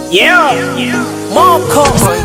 Yeah. Moko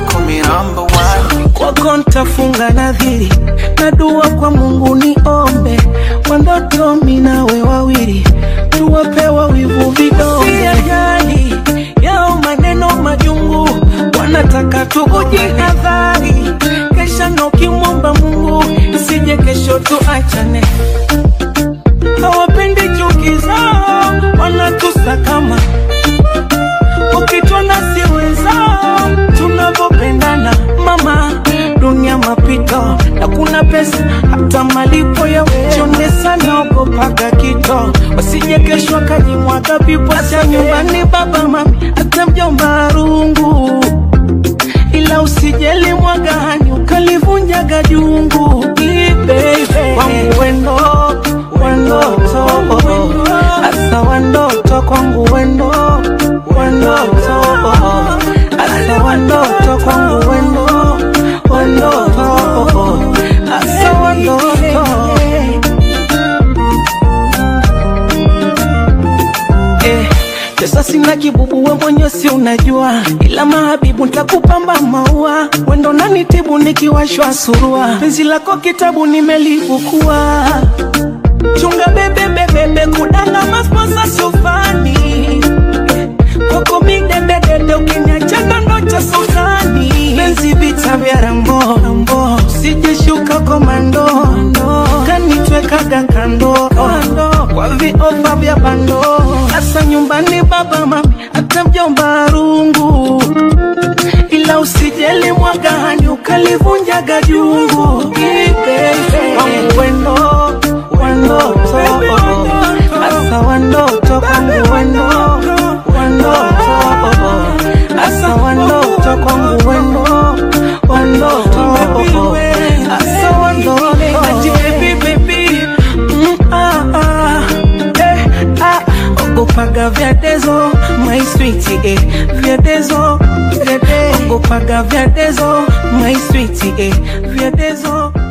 kwako ntafunga nadhiri na dua kwa Mungu niombe kwa ndoto minawe wawili tuwapewa wivu vidonge ajali yao maneno majungu wanataka tukujihadhari kesha na ukimwomba Mungu isije kesho tuachane hawapendi chuki zao wanatusakama ukitona si wenzao tunavyopendana mama dunia mapito na kuna pesa hata malipo ya chonde sana ogopaga kito wasije kesho akajimwaga pipo cha nyumbani baba mami hata mjomba rungu ila usijeli mwagani ukalivunjaga jungu ibebe kwangu wendo wendoto asa wandoto kwangu wendo wendoto asa wandoto kwangu wendo wendoto asa wandoto eh, pesa sina kibubu, we mwenye si unajua, ila mahabibu ntakupamba maua, wendo nanitibu nikiwashwa surua, penzi lako kitabu nimelifukua, chunga bebe bebebe kudanga masposa sufani kwako midededede ukiniachana ndo cha sultani penzi vita vya rambo rambo sijeshuka komando kanitwekaga kando kwa viofa vya bando hasa nyumbani baba mami hata mjomba rungu ila usijeli mwagani ukalivunjaga jungu Ibebe. Wangu wendo wandoto asa wandoto kwangu wendo wandoto asa wandoto kwangu wendo wandoto asa wandoto Mm, ah, ah, eh, ah. ogopaga vyadezo my sweet eh, vyadezo vyade ogopaga vyadezo my sweet eh, vyadezo